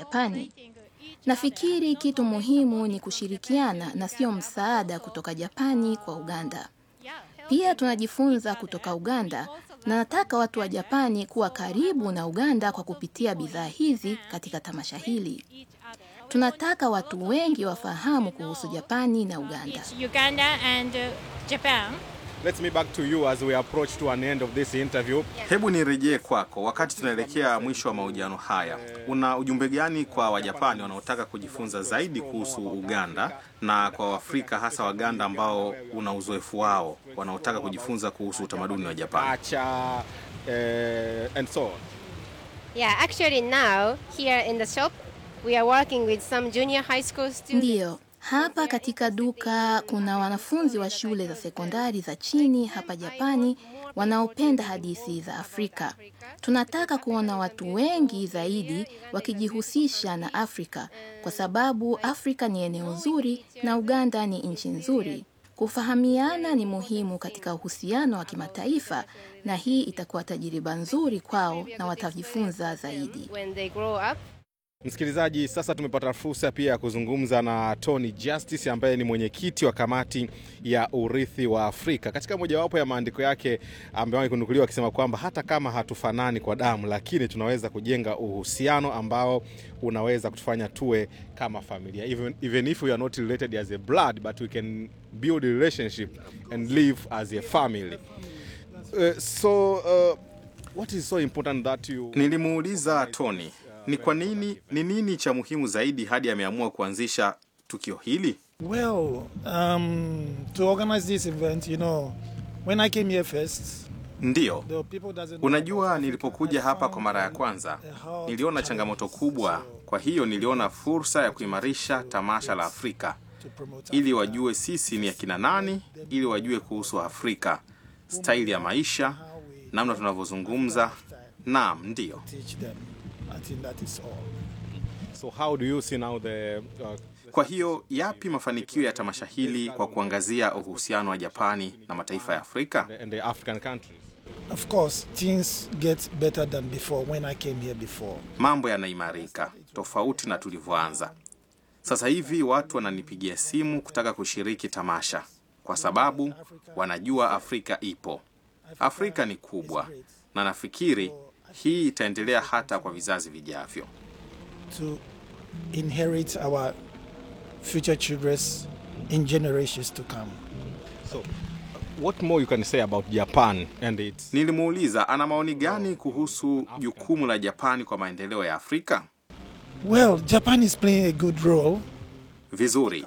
Japani. Nafikiri kitu muhimu ni kushirikiana na sio msaada kutoka Japani kwa Uganda. Pia tunajifunza kutoka Uganda na nataka watu wa Japani kuwa karibu na Uganda kwa kupitia bidhaa hizi katika tamasha hili. Tunataka watu wengi wafahamu kuhusu Japani na Uganda. It's Uganda and uh, Japan. Let's me back to you as we approach to an end of this interview. Hebu nirejee kwako, wakati tunaelekea mwisho wa mahojiano haya, una ujumbe gani kwa Wajapani wanaotaka kujifunza zaidi kuhusu Uganda na kwa Waafrika hasa Waganda ambao una uzoefu wao wanaotaka kujifunza kuhusu utamaduni wa Japani? Acha, uh, and so on. Yeah, actually now here in the shop we are working with some junior high school students. Ndiyo, hapa katika duka kuna wanafunzi wa shule za sekondari za chini hapa Japani wanaopenda hadithi za Afrika. Tunataka kuona watu wengi zaidi wakijihusisha na Afrika kwa sababu Afrika ni eneo zuri na Uganda ni nchi nzuri. Kufahamiana ni muhimu katika uhusiano wa kimataifa na hii itakuwa tajiriba nzuri kwao na watajifunza zaidi. When they grow up, Msikilizaji, sasa tumepata fursa pia ya kuzungumza na Tony Justice ambaye ni mwenyekiti wa kamati ya urithi wa Afrika. Katika mojawapo ya maandiko yake amewahi kunukuliwa akisema kwamba hata kama hatufanani kwa damu, lakini tunaweza kujenga uhusiano ambao unaweza kutufanya tuwe kama familia. Even, even if we are not related as a blood, but we can build a relationship and live as a family. Uh, so uh, what is so important that you Nilimuuliza Tony ni kwa nini, ni nini cha muhimu zaidi hadi ameamua kuanzisha tukio hili. Well, um, to organize this event, you know, when I came here first, Ndiyo, the people doesn't know Unajua, about nilipokuja Africa. I hapa kwa mara ya found kwanza a hard niliona changamoto challenge kubwa, kwa hiyo niliona fursa ya kuimarisha tamasha la Afrika to promote ili Africa. wajue sisi ni akina nani, ili wajue kuhusu Afrika, staili ya maisha, namna tunavyozungumza. Naam, ndiyo. teach them. I think that is all. so how do you see now the uh, Kwa hiyo yapi mafanikio ya tamasha hili kwa kuangazia uhusiano wa Japani na mataifa ya Afrika? and the African countries? Of course, things get better than before when I came here before. Mambo yanaimarika tofauti na tulivyoanza. Sasa hivi watu wananipigia simu kutaka kushiriki tamasha kwa sababu wanajua Afrika ipo. Afrika ni kubwa na nafikiri hii itaendelea hata kwa vizazi vijavyo. to inherit our future children in generations to come. So, what more you can say about Japan and its Nilimuuliza ana maoni gani kuhusu jukumu la Japani kwa maendeleo ya Afrika. Well, Japan is playing a good role. Vizuri.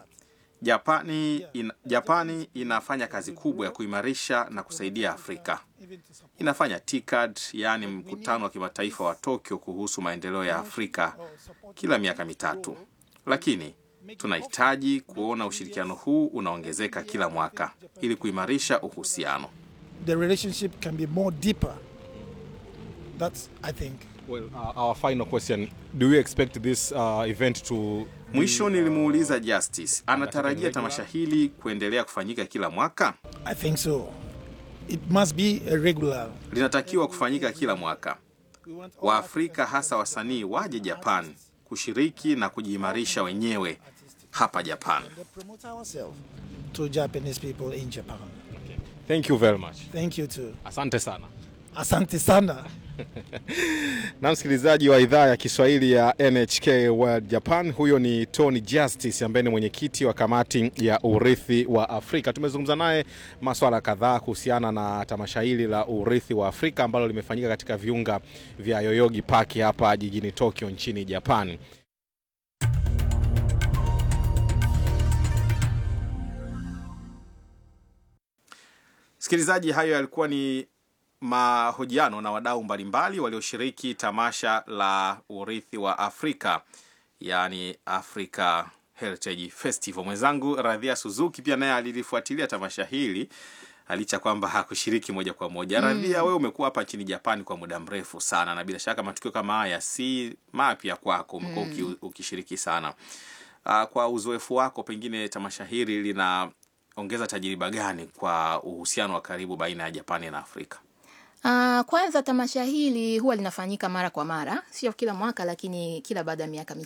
Japani, in, Japani inafanya kazi kubwa ya kuimarisha na kusaidia Afrika. Inafanya TICAD, yaani mkutano wa kimataifa wa Tokyo kuhusu maendeleo ya Afrika kila miaka mitatu, lakini tunahitaji kuona ushirikiano huu unaongezeka kila mwaka ili kuimarisha uhusiano. The relationship can be more deeper. That's, I think. well, uh, our final question do you expect this uh, event to Mwisho nilimuuliza Justice, anatarajia tamasha hili kuendelea kufanyika kila mwaka? I think so. It must be a regular. Linatakiwa kufanyika kila mwaka. Waafrika hasa wasanii waje Japan kushiriki na kujiimarisha wenyewe hapa Japan. to promote ourselves to Japanese people in Japan. thank you very much Thank you too. asante sana Asante sana. na msikilizaji wa idhaa ya Kiswahili ya NHK World Japan, huyo ni Tony Justice ambaye ni mwenyekiti wa kamati ya urithi wa Afrika. Tumezungumza naye maswala kadhaa kuhusiana na tamasha hili la urithi wa Afrika ambalo limefanyika katika viunga vya Yoyogi Park hapa jijini Tokyo nchini Japan. Msikilizaji, hayo yalikuwa ni mahojiano na wadau mbalimbali walioshiriki tamasha la urithi wa Afrika, yaani Africa Heritage Festival. Mwenzangu Radhia Suzuki pia naye alilifuatilia tamasha hili licha kwamba hakushiriki moja kwa moja. Radhia, wewe umekuwa hapa nchini Japani kwa muda mrefu sana, na bila shaka matukio kama haya si mapya kwako, umekuwa uki- ukishiriki sana. Ah, kwa uzoefu wako, pengine tamasha hili linaongeza tajiriba gani kwa uhusiano wa karibu baina ya Japani na Afrika? Ah, kwanza tamasha hili huwa linafanyika mara kwa mara, sio kila mwaka, lakini kila baada ya miaka